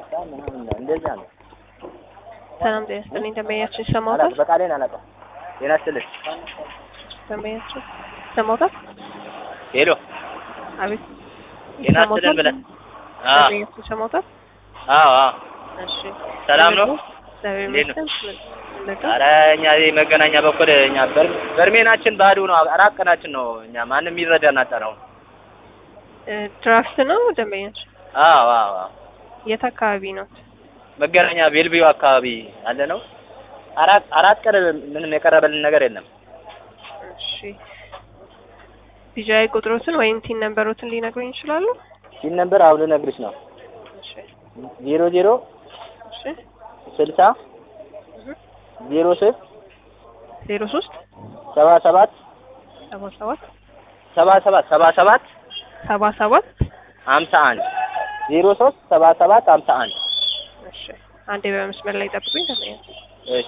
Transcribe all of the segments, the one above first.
አምሳ ምናምን ነው እንደዛ ነው። ሰላም ጤና ይስጥልኝ። ደንበኛችን ይሰማዎታል? አላውቅም፣ በቃሌን አላውቅም። ጤና ይስጥልኝ። ደንበኛችን ይሰማዎታል? ሄሎ አቤት ጤና ይስጥልን ብለን አዎ ደንበኛችን ይሰማዎታል? አዎ አዎ እሺ ሰላም ነው? እግዚአብሔር እንዴት ነው? ይመስገን። ምንድን ነው? ኧረ እኛ እዚህ መገናኛ በኩል እኛ በር- በርሜናችን ባዶ ነው። አራት ቀናችን ነው። እኛ ማንም ይረዳን አጣነው። እ ድራፍት ነው ደንበኛችን? አዎ አዎ አዎ የት አካባቢ ነው? መገናኛ ቤልቢዮ አካባቢ ያለ ነው። አራት አራት ቀን ምንም የቀረበልን ነገር የለም። እሺ ቢጃይ ቁጥሮትን ወይም ቲን ነምበሮትን ሊነግሩኝ ይችላሉ? ሲል ነበር አሁን ልነግርሽ ነው። እሺ ዜሮ ዜሮ እሺ ስልሳ ዜሮ ሶስት ዜሮ ሶስት ሰባ ሰባት ሰባ ሰባት ሰባ ሰባት ሰባ ሰባት ሰባ ሰባት ሀምሳ አንድ ዜሮ ሶስት ሰባ ሰባት ሀምሳ አንድ እሺ አንዴ በመስመር ላይ ጠብቁኝ ደንበኛችን እሺ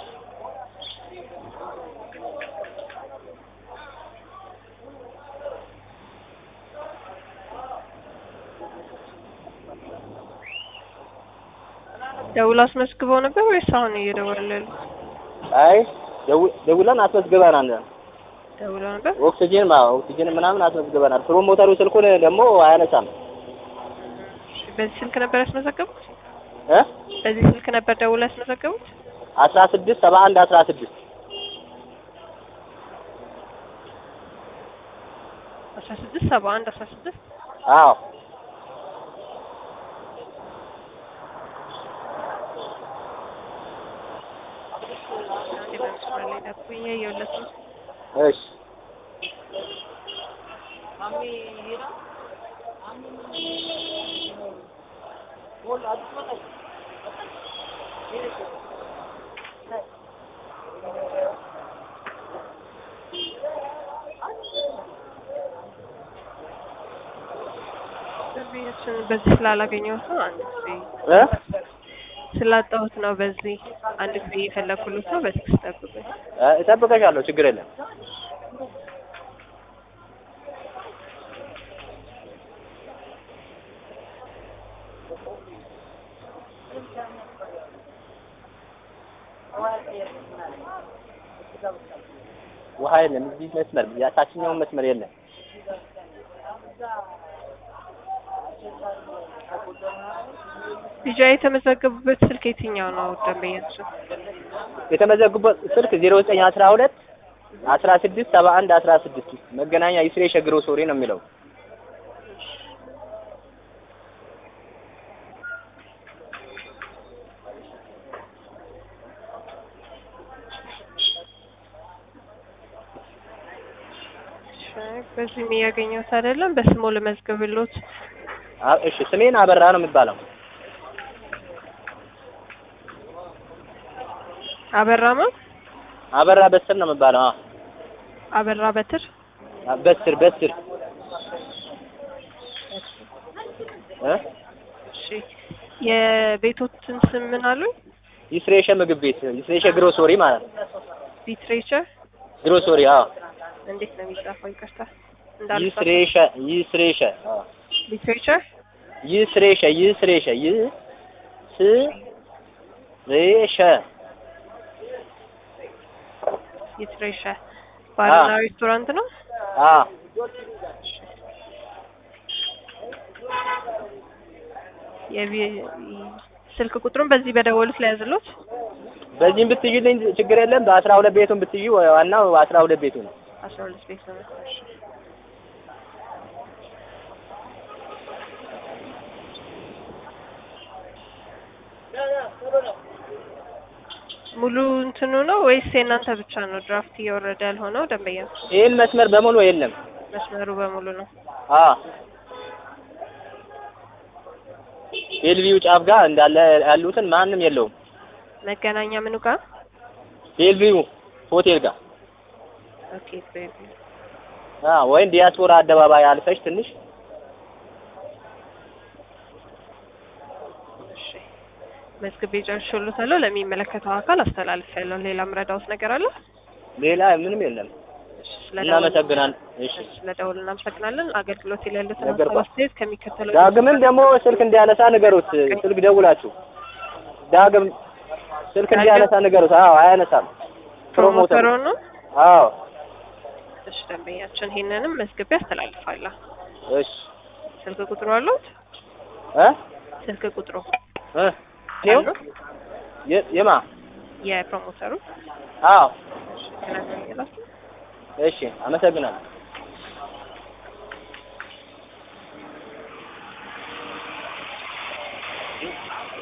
ደውሎ አስመዝግበው ነበር ወይስ አሁን እየደወሉ ያሉት? አይ ደው- ደውለን አስመዝግበናል። ደውሎ ነበር። ኦክሲጅን ማ ኦክሲጅን ምናምን አስመዝግበናል። ፕሮሞተሩ ስልኩን ደግሞ አያነሳም እሺ በዚህ ስልክ ነበር ያስመዘገቡት? እ በዚህ ስልክ ነበር ደውሎ ያስመዘገቡት? አስራ ስድስት ሰባ አንድ አስራ ስድስት አስራ ስድስት ሰባ አንድ አስራ ስድስት አዎ አንዴ በመስመር ላይ ጠብቁኝ እያየሁለት ነው። እሺ ደንበኛችን በዚህ ስላላገኘሁት ነው አንድ ጊዜ እ ስላጣሁት ነው። በዚህ አንድ ጊዜ እየፈለኩልት ነው። በዚህ ጠብቁኝ። እ እጠብቀሻለሁ ችግር የለም። ውሃ የለም እዚህ መስመር ያታችኛውን መስመር የለም። ቢጃ የተመዘገቡበት ስልክ የትኛው ነው ደንበኛችን? የተመዘጉበት ስልክ ዜሮ ዘጠኝ አስራ ሁለት አስራ ስድስት ሰባ አንድ አስራ ስድስት መገናኛ ይስሬ ሸግሮ ሶሪ ነው የሚለው። እሺ፣ በዚህም እያገኘሁት አይደለም። በስሙ ልመዝግብሎት። አ- እሺ ስሜን አበራ ነው የሚባለው። አበራማ አበራ በስር ነው የሚባለው። አዎ አበራ በትር አ- በስር በስር እ እሺ የቤቶትን ስም ምን አሉኝ? ይስሬሸ ምግብ ቤት ይስሬሸ ግሮሶሪ ማለት ነው። ሊትሬቸር ግሮሶሪ አዎ እንዴት ነው የሚጻፈው? ይቅርታ እንዳልጻፈ ይስሬሸ ይስሬሸ አዎ ሊትሬቸር ይስሬሸ ይስሬሸ ይስሬሸ ሊትሬቸ ባርና ሬስቶራንት ነው። አዎ የቢ- ስልክ ቁጥሩን በዚህ በደወሉት ላይ ያዝሎት። በዚህም ብትይልኝ ችግር የለም። በአስራ ሁለት ቤቱን ብትይ ዋናው አስራ ሁለት ቤቱ ነው። አስራ ሁለት ቤት ነው። እሺ። ሙሉ እንትኑ ነው ወይስ የእናንተ ብቻ ነው ድራፍት እየወረደ ያልሆነው? ደንበኛ ይህን መስመር በሙሉ የለም። መስመሩ በሙሉ ነው። አዎ ቤልቪው ጫፍ ጋር እንዳለ ያሉትን ማንም የለውም። መገናኛ ምኑ ጋር? ቤልቪው ሆቴል ጋር ኦኬ ቤቢ አዎ ወይም ዲያስፖራ አደባባይ አልፈሽ ትንሽ እሺ። መዝግቤ ጨርሼልዎታለሁ። ለሚመለከተው አካል አስተላልፌያለሁ። ሌላ ምረዳውት ነገር አለ? ሌላ ምንም የለም። እሺ፣ ስለደወሉ እናመሰግናለን። እሺ ስለደወሉ እናመሰግናለን። አገልግሎት ላይ ያሉትን ነገር ሀሳብ አስተያየት ከሚከተለው ዳግምን ደግሞ ስልክ እንዲያነሳ ንገሩት። ስልክ ደውላችሁ ዳግም ስልክ እንዲያነሳ ንገሩት። አዎ አያነሳም። ፕሮሞተር ፕሮሞተሩ ነው። አዎ እሺ፣ ደንበኛችን ይሄንንም መዝግቤ አስተላልፋለሁ። እሺ ስልክ ቁጥሩ አለዎት? እ ስልክ ቁጥሩ እ ይኸው አለዎት? የ- የማ የፕሮሞተሩ አዎ ስለዚህ እሺ አመሰግናለሁ።